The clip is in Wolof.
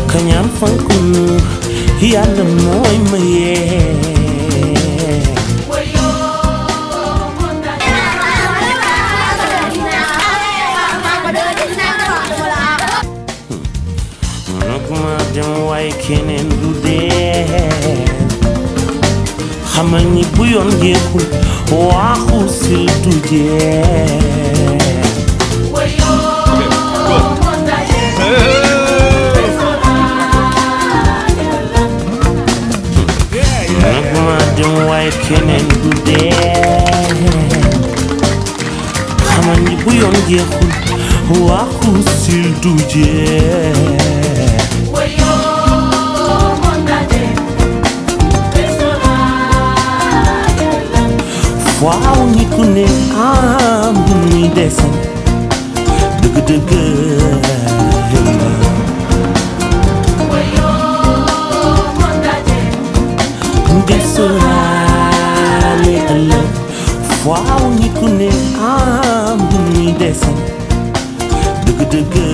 kañaan fankunu yàlla mooy mayee nag ma dem waaye keneen du dee xamal ni bu yoon jeexul waaxu sil du jeex nag ma dem waaye keneen du dee xamal ni bu yoon jeexul waaxu sil du jeex waaw nit ku ne am lu muy desal dëgg-dëgg desalaale ëllëg waaw nit ku ne am lu muy desal dëgg-dëgg